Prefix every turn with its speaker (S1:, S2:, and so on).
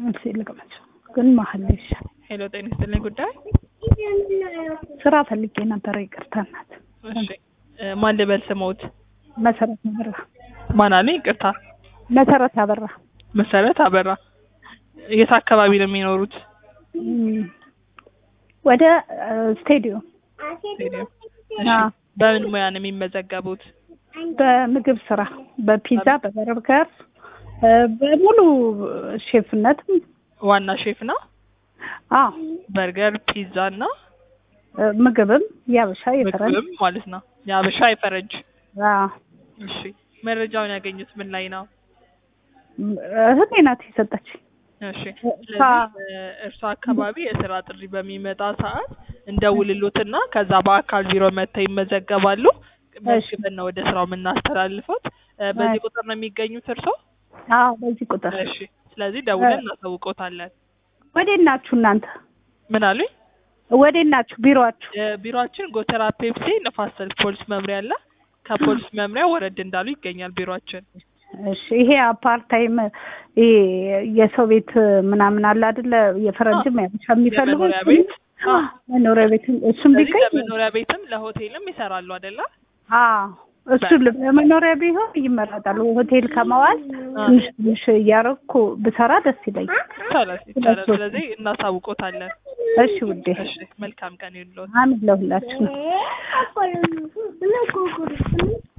S1: እሺ ልቅመቸው ግን መሀል ላይ ይሻል።
S2: ሄሎ ጤና ይስጥልኝ ጉዳይ
S1: ስራ ፈልጌ ነበረ። ይቅርታ እናት።
S2: እሺ እ ማን ልበል ስሞት
S1: መሰረት አበራ።
S2: ማን አለኝ ይቅርታ
S1: መሰረት አበራ።
S2: መሰረት አበራ የት አካባቢ ነው የሚኖሩት
S1: እም፣ ወደ እ፣ ስቴዲዮም
S2: ስቴዲየም እሺ
S1: አዎ።
S2: በምን ሙያ ነው የሚመዘገቡት
S1: በምግብ ስራ በፒዛ በበርገር እ፣ በሙሉ ሼፍነትም
S2: ዋና ሼፍ ነው
S1: አዎ
S2: በርገር ፒዛ እና
S1: እ፣ ምግብም ያበሻ የፈረንጅ
S2: ምግብም ማለት ነው የአበሻ የፈረንጅ
S1: አዎ።
S2: እሺ መረጃውን ያገኙት ምን ላይ ነው
S1: እህቴ ናት የሰጠች።
S2: እሺ
S1: እሷ-
S2: ስለዚህ እርሷ አካባቢ የስራ ጥሪ በሚመጣ ሰዓት እንደውልሎትና ከዛ በአካል ቢሮ መጥተው ይመዘገባሉ። መዝግበን ነው ወደ ስራው የምናስተላልፈት። እ፣ በዚህ ቁጥር ነው የሚገኙት እርሶ?
S1: አዎ በዚህ ቁጥር
S2: እሺ ስለዚህ ደውለን እናሳውቆታለን።
S1: ወዴት ናችሁ እናንተ?
S2: ምን አሉኝ?
S1: ወዴት ናችሁ ቢሮአችሁ?
S2: ቢሮአችን ጎተራ ፔፕሲ ነፋስ ስልክ ፖሊስ መምሪያ አለ። ከፖሊስ መምሪያ ወረድ እንዳሉ ይገኛል ቢሮአችን።
S1: እሺ ይሄ አፓርታይም ይሄ የሰው ቤት ምናምን አለ አይደለ? የፈረንጅም ያበሻ የሚፈልጉ
S2: የመኖሪያ ቤት
S1: አ፣ መኖሪያ ቤት እሱም
S2: ስለዚህ
S1: ቢገኝ
S2: ለመኖሪያ ቤትም ለሆቴልም ይሰራሉ አይደለ?
S1: አዎ እሱ ለመኖሪያ ቢሆን ይመረጣል። ሆቴል ከመዋል
S2: አ።
S1: ትንሽ ትንሽ እያረኩ ብሰራ ደስ ይለኛል።
S2: ይቻላል ይቻላል። ስለዚህ እናሳውቆታለን።
S1: እሺ ውዴ፣
S2: እሺ መልካም ቀን ይሁንልዎት።
S1: አሜን ለሁላችሁ ነው።